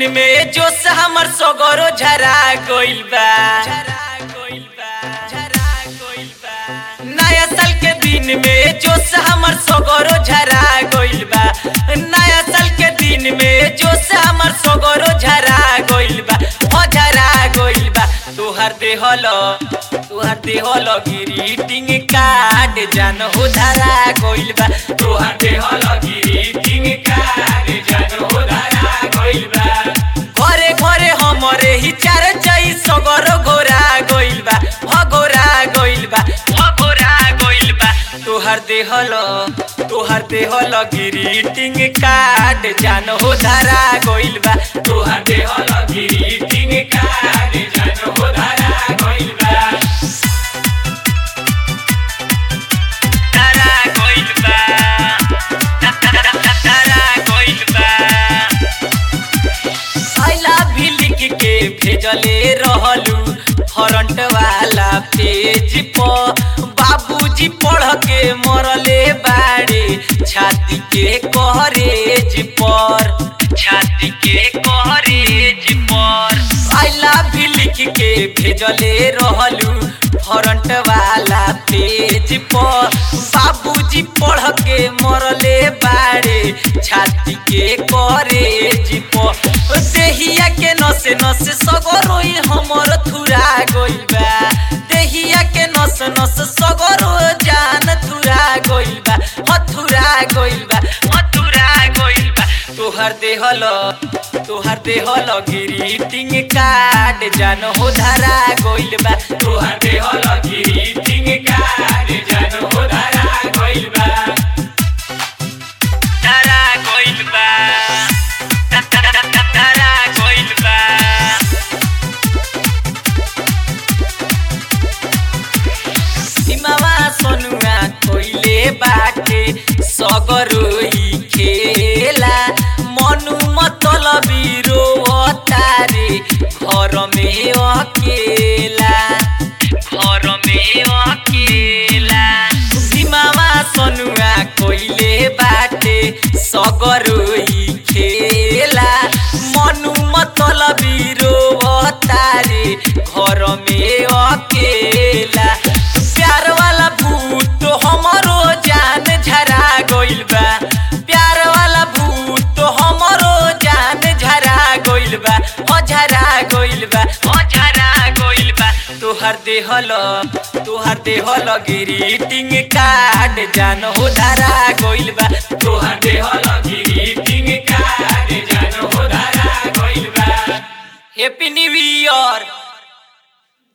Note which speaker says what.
Speaker 1: दिन में जोश हमर सगरो झरा गइल बा नया साल के दिन में जोश हमर सगरो झरा गइल बा नया साल के दिन में जोश हमर सगरो झरा गइल बा ओ झरा गइल बा तोहर देहल तोहर देहल ग्रीटिंग कार्ड जान हो धरा गइल बा तोहर देहल ग्रीटिंग कार्ड जान हो धरा गइल बा घरे घरे हमरे ही चार चाई सगर गोरा गइल बा ह गोरा गइल बा ह गोरा गइल बा तोहर देहल तोहर देहल ग्रीटिंग कार्ड जान हो धरा गइल बा तोहर देहल ग्रीटिंग कार्ड जान हो धरा गइल बा धरा गइल बा धरा गइल बा आइला भी लिख के भेजले रहलू फ्रंट वाला पेज पर बाबूजी पढ़ के मरले बाड़े छाती के करेज पर छाती के करेज पर आइला भी लिख के भेजले रहलू फ्रंट वाला पेज पर बाबूजी पढ़ के मरले बाड़े छाती के करेज पर देहिया के नसे नसे सगरोई हमर थुरा गइल बा देहिया के नस नस सगरो जान थुरा गइल बा हथुरा गइल बा हथुरा गइल बा तोहर देहल तोहर देहल ग्रीटिंग कार्ड जान हो धरा गइल बा तोहर देहल ग्रीटिंग कार्ड जान हो धरा गइल बा धरा गइल बा धरा गइल बा सीमावा सोनुआ कोइले बाटे सगरोई खेला मनु मतलबी रोतारे घर में अकेला घर में अकेला सीमावा सोनुआ कोइले बाटे सगरोई खेला मनु मतलबी रोतारे घर में अकेला प्यार वाला भूत हमरो जान झरा गइल बा प्यार वाला भूत हमरो जान झरा गइल बा हो झरा गइल बा हो झरा गइल बा तोहर देहल तोहर देहल ग्रीटिंग कार्ड जान हो धरा गइल बा तोहर देहल ग्रीटिंग कार्ड जान हो धरा गइल बा हैप्पी न्यू ईयर